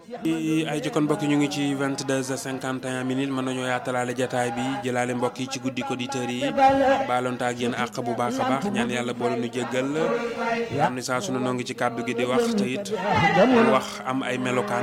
ay jokkoon mbokk ñu ngi ci 22h51 minutes mën nañoo yaatalaale jataay bi jëlaale mbokk yi ci guddi auditeurs yi baalonte ak yéen àq bu baax a baax ñaan yàlla boole nu jéggal xam ne saa sunu noo ngi ci kàddu gi di wax te it wax am ay melokaan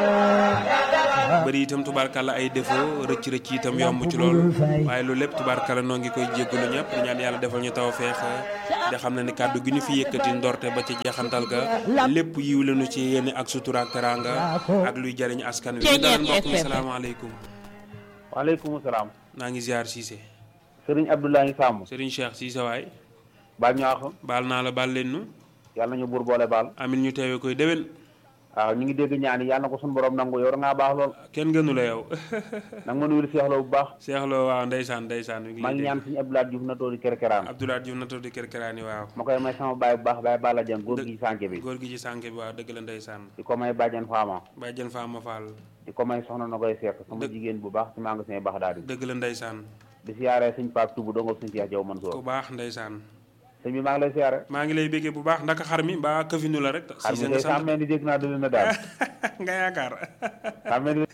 bëri itam tubaarkàlla ay défaut rëcc rëcc itam yomb ci lool waaye loolu lépp tubaarkàlla noo ngi koy jéggalu ñëpp di ñaan yàlla defal ñu taw feex da xam ne ni kàddu gi ñu fi yëkkati ndorte ba ci jeexantal ga lépp yiw lañu ci yéene ak sutura ak teraanga ak luy jariñ askan wi ñu daan mbokk mi salaamaaleykum waaleykum salaam. naa ngi ziar Cissé Serigne Abdoulaye Samb. Serigne Cheikh Cissé waay baal ñu àq. baal naa la baal leen nu yàlla nañu buur boole baal. amin ñu teewee koy déwén waaw ñu ngi dégg ñaan yi yàlla na ko suñu borom nangu yow da ngaa baax lool. kenn gënu la yow nag ma nuyul Cheikh Lo bu baax. Cheikh Lo waaw ndeysaan ndeysaan mi ngi maa ngi ñaan suñu Abdoulaye Diouf na toodi kerkeraan. Abdoulaye Diouf na toog di kërkëraani waaw ma koy may sama baay bu baax baay Balla Dieng góor gi ci sànke bi. góor gi ci sànke bi waaw dëgg la ndeysaan di ko may bàjjen Faama. bàyyi jën faama faal di ko may soxna na koy seq sama Dëgg. jigéen bu baax ci magasin baax daal di. dëgg la ndeysaan di siyaare suñ Pape Touba dongo suñ Cheikh Diaw ku Mansour. baax ndeysaan sëñ bi maa ngi lay siyaare. maa ngi lay béggee bu baax ndaka xar mi mbaa këfinu la rek xar Cissé mi nga kay sant sàmmee ni dégg naa dëgg na daal. nga yaakaar sàmmee ni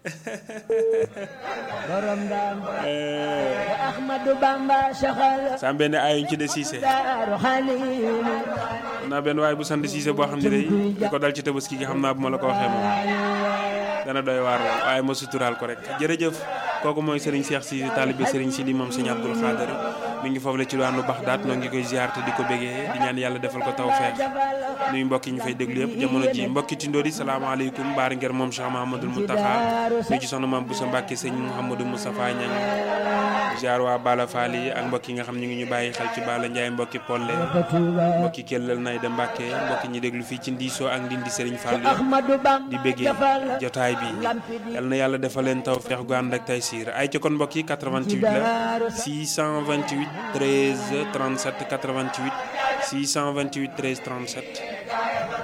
borom daam Ahmadu Bamba saxal saa benn ayuñ ci de Cissé daaru xaliil naa benn waaye bu sant Cissé boo xam ne day di ko dal ci tabaski gi xam naa bu ma la ko waxee moom dana doy waar lool waaye ma suturaal ko rek jërëjëf kooku mooy Serigne Cheikh Cissé taalibe Serigne Sidi moom Serigne Abdoul Khader mi ngi foofu la ci waanu Baxdaat noo ngi koy ziar te di ko bégee di ñaan yàlla defal ko tawfeex nuyu mbokk yi ñu fay déglu yëpp jamono ji mbokki Tindodi salaamaaleykum baari ngir moom Cheikh Mahamadul Mountakha nuyu ci soxna maam Boussa Mbacke sëñ Mouhamadou Moustapha Niang ziar waa Bala Fall yi ak mbokk yi nga xam ñu ngi ñu bàyyi xel ci Bala Ndiaye mbokki Polle mbokki Kellal Nayda Mbacke mbokki ñi déglu fii ci Ndiso ak Ndindi Serigne Fall yëpp Ahmadu Bamba di béggee jotaay bi yal na yàlla defal leen taw feex gu ànd ak tay siir ay ci kon mbokk yi 88 la 628 13 37 88 628 13 37